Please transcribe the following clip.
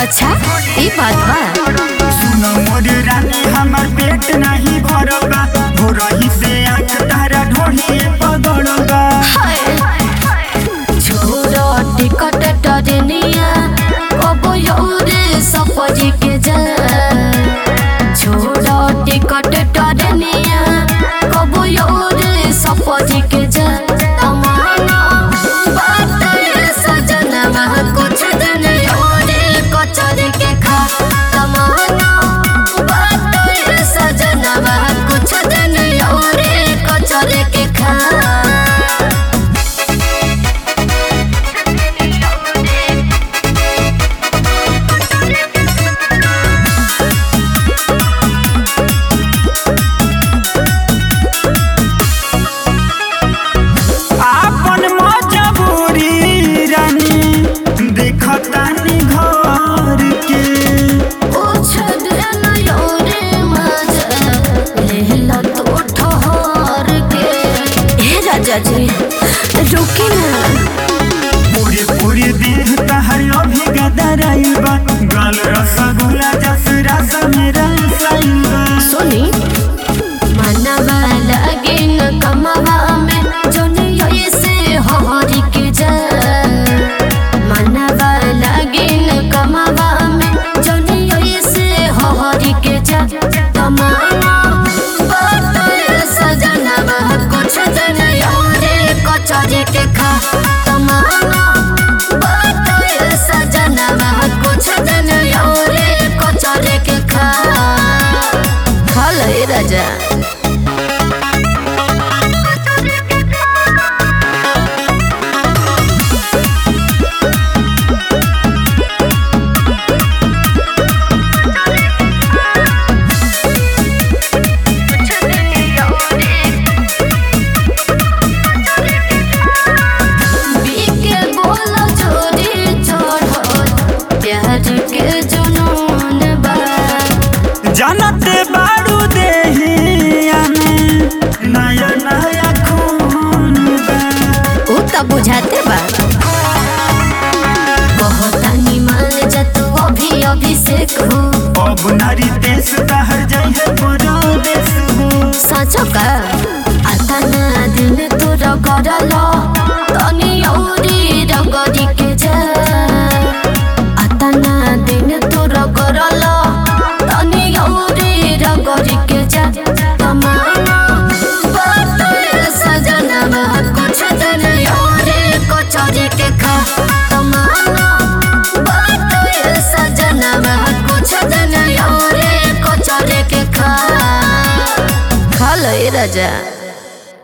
अच्छा ई बात बा सुनो मोर रानी हमर पेट नहीं भरल बा हो रही से आंख तारा ढोढ़ी पगड़ बा छोरो टिकट टरनिया कबो यौरे सफरी के जा छोरो टिकट टरनिया कबो यौरे सफरी के जा तमाना बात ये सजनवा कुछ दिन यौरे कचर के खा तमाना बात ये सजनवा कुछ दिन यौरे कचर के खा आपन मजबूरी रानी देखतानी घर के राजा जी रुकी ना पूरे पूरे देह तहर अभी गदराइल बा गाल रसगुल्ला जस रस मेरा साइल बा सुनी मनवा लगे न कमवा में जोन ये से हरी के जा मनवा लगे न कमवा में जोन ये से हरी के जा तमाना बात सजनवा कुछ दिन योरे कचरी के खा तमाना बात सजनवा कुछ दिन योरे कचरी के खा खा ले राजा बीके बोला चोरी चढ़ल प्यार के जुनून बा जानते बारू देहिया में नया नया खून बा उ त बुझाते बा कहतानी मान जा तू अभी अभिषेक हो अब नारी देश तहर जाइ है परदेश हो साँचो का आता ना दिन तोर गरल तनी औरी रगरी के जा आता ना दिन तोर गरल तनी औरी रगरी के जा तमाना बात सजनवा कुछ दिन औरी कचरी के खा तमाना बात सजनवा कुछ दिन औरी कचरी के खा खा लो ए राजा